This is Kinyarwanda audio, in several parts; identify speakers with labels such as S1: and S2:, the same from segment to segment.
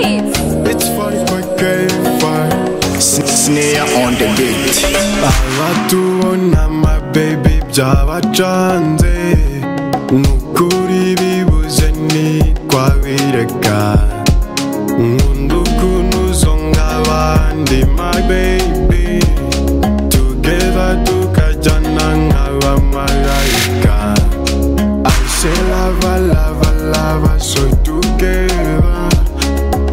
S1: It's funny kwekeye fire
S2: Snare on the beat
S1: abatubona my baby byabacanze nukuri bibuze nitwabireka nkunda ukuntu uzo nk'abandi my baby tugeza tukajyana nk'abamarayika I say lava lava lava so together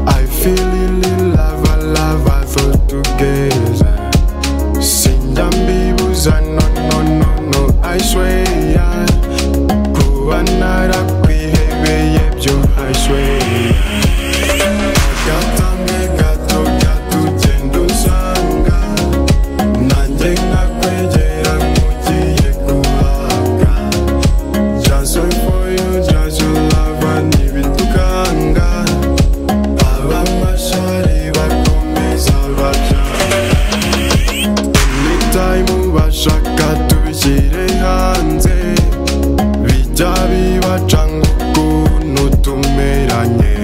S1: I feel really lava lava so together sindambibuza no no no no I swear yeah. kuba narakwihebeye byo I swear agatambe gato gatugenda usanga nanjye nkakwegera nkugiye guhabwa just wait for you just your love and ibitukanga abamashari bakomeza bajanga time bashaka tubishyire hanze bijya bibaca nk'ukuntu tumeranye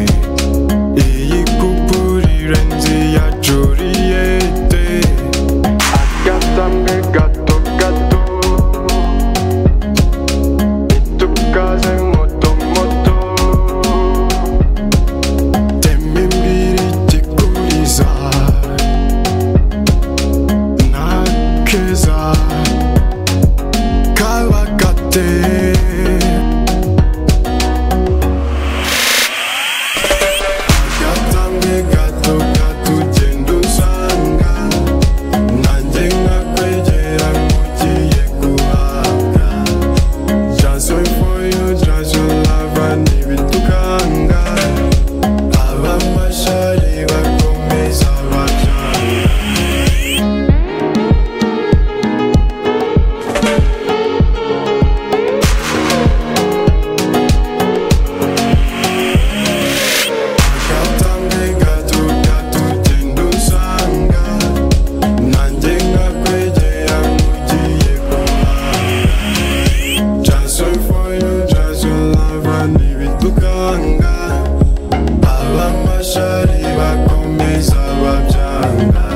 S1: iyi kupurire nzi ya juriyete agasamwe gato gato itukaze moto moto tema imbiri ikikuriza nakeza kabakate gatamwe gato katugenda usanga nanjye nkakwegera nkugiye guhabwa just wait for you just your love and ibitukanga abamashari bakomeza bacana Gatambe gato gatugenda usanga nanjye nkakwegera nkugiye guhanga Just wait for you, just your love and ibitukanga Abamashari bakomeza babyanga